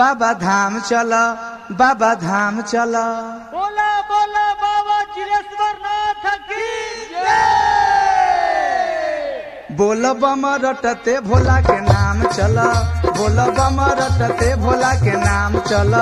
बाबा धाम चल बाबा धाम चल बोला बोला बाबा चिरेश्वर नाथ की बोल बम रटते भोला के नाम चल बोल बम रटते भोला के नाम चल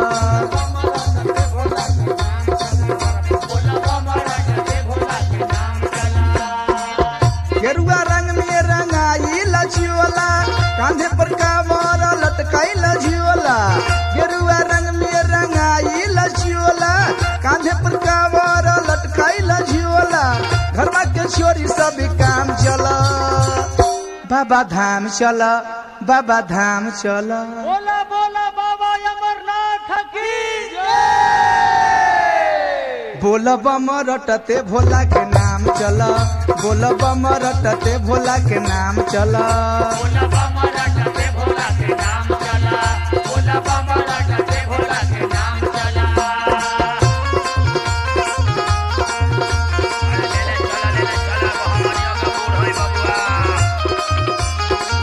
गेरुआ रंग में रंगाई लछियोला कांधे पर कामर लटकाई लछियोला गेरुआ रंग में रंगाई लछियोला कांधे पर कामर लटकाई लछियोला घरवा के छोरी सब काम चल बाबा धाम चल बाबा धाम चल बोला बोला बाबा अमरनाथ की बोल बम रटते भोला के नाम चल बोल बम रटते भोला के नाम चल बोला बाबा रटते भोला के नाम चला बोला बाबा रटते भोला के नाम चला अरे ले ले चला ले ले चला मोहम्मदिया का बूढ़ होई बबुआ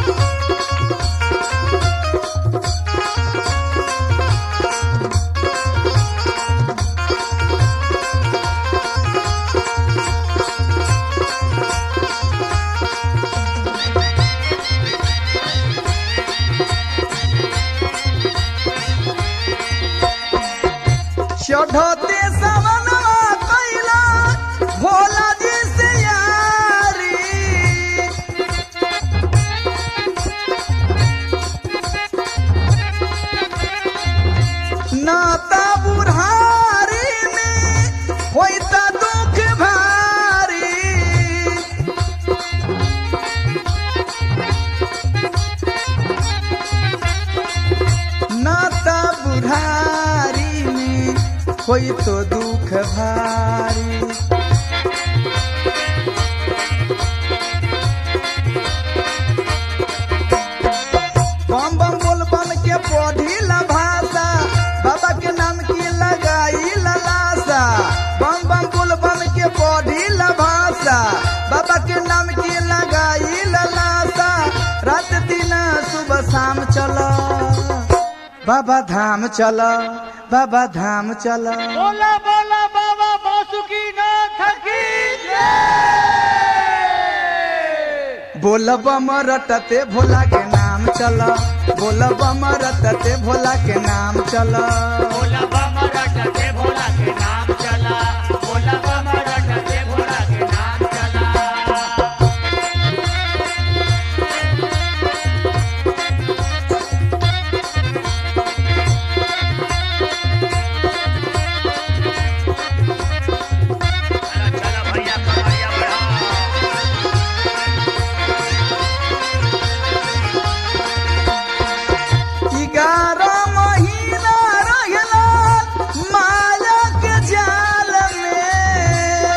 चढ़ते सवनवा कैला भोला जी से यारी नाता बुढ़ारी में होई त दुख भारी नाता बुढ़ारी में कोई तो दुख भारी बम बम बोल बन के पढ़ी ला भाषा बाबा के नाम की लगाई ललासा बम बम बोल बन के पढ़ी ला भाषा बाबा के नाम की लगाई ललासा रात दिन सुबह शाम चला बाबा धाम चल बाबा धाम चल बोला बोला बाबा बासुकी नाथ की बोल बम रटते भोला के नाम चल बोल बम रटते भोला के नाम चल बोला बाबा रटते भोला के नाम चला बोला बाबा रटते भोला के नाम चला चला भैया कमरिया बढ़ा ग्यारह महीना रहला माया के जाल में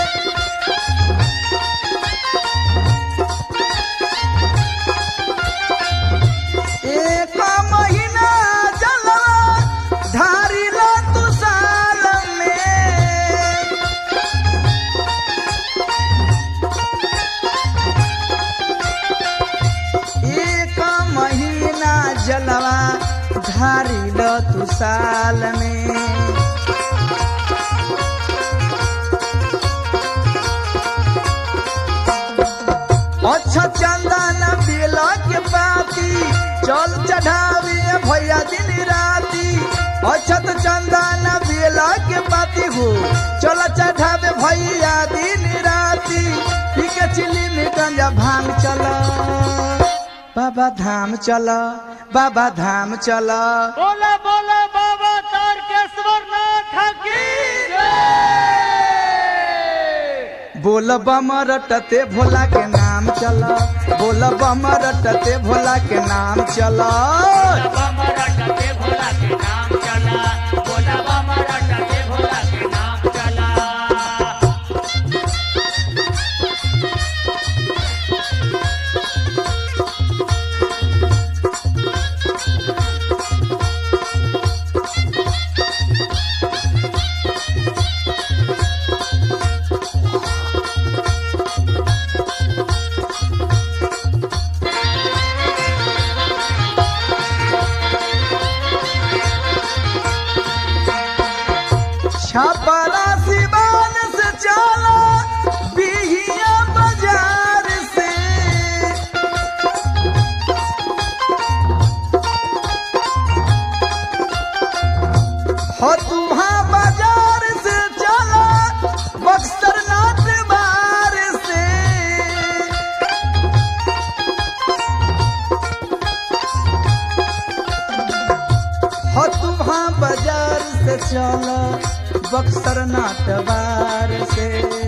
एक महीना जला ढारी ला तू साल में एक महीना जलवा धारी ल तू साल में अच्छा चंदन बेला के पाती चल चढ़ावे भैया दिन राती अछत चंदन बेला के पाती हो चल चढ़ावे भैया दिन राती ठीक चिली में गंजा भांग चला बाबा धाम चला बाबा धाम चला बोला बोला बाबा तारकेश्वर नाथ की बोल बम रटते भोला के नाम चला बोल बम रटते भोला के नाम चला बाबा रटते भोला के नाम चला बोला बाबा रटते भोला के नाम चला छपरा सिवान से चला बिहिया बाजार से हो तुम्हा बाजार से चला बक्सर नाट बार से हो तुम्हा बाजार से चला बक्सर नाट बार से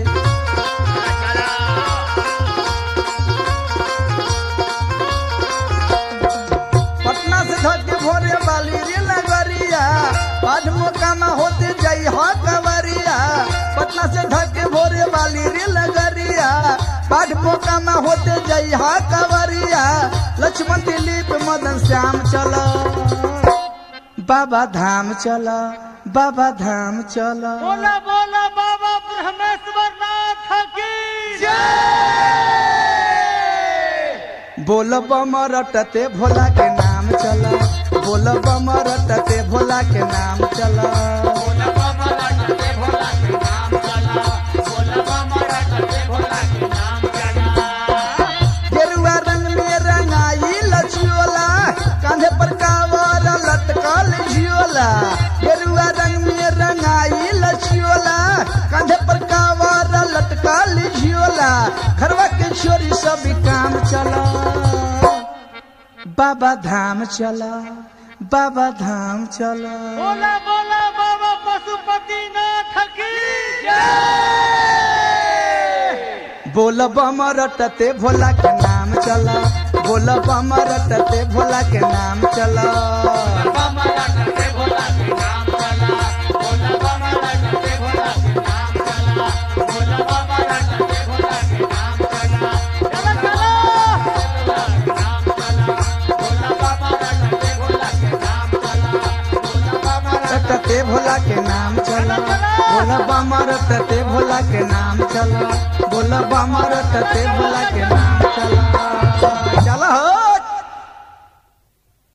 पटना से धके भोरे वाली रे लगरिया आज मोकामा होते जई हा कवरिया पटना से धके भोरे वाली रे लगरिया आज मोकामा होते जई हा कवरिया लक्ष्मण दिलीप मदन श्याम चला बाबा धाम चला बाबा धाम चला बोला बोला बाबा ब्रह्मेश्वर नाथ की बोल बम रटते भोला के नाम चला बोल बम रटते भोला के नाम चला बोला बाबा रटते भोला के नाम चला बोला बाबा रटते भोला के नाम चला गेरुआ रंग में रंगाई लछियोला कांधे पर कावर लटकल झियोला गेरुआ रंग में रंगाई लछियोला कांधे पर कावर लटकल झियोला घरवा के छोरी सब काम चला बाबा धाम चला बाबा धाम चला बोला बोला बाबा पशुपति नाथ की बोल बम रटते भोला के नाम चला बोल बम रटते भोला के नाम चला बाबा रटते भोला के नाम चला बोला बाबा रटते भोला के नाम चला बोला बाबा रटते भोला के नाम चला चला चला नाम चला बोला बाबा रटते भोला के नाम चला बोला बाबा रटते भोला के नाम चला बोल बम रटते भोला के नाम चला बोल बम रटते भोला के नाम चला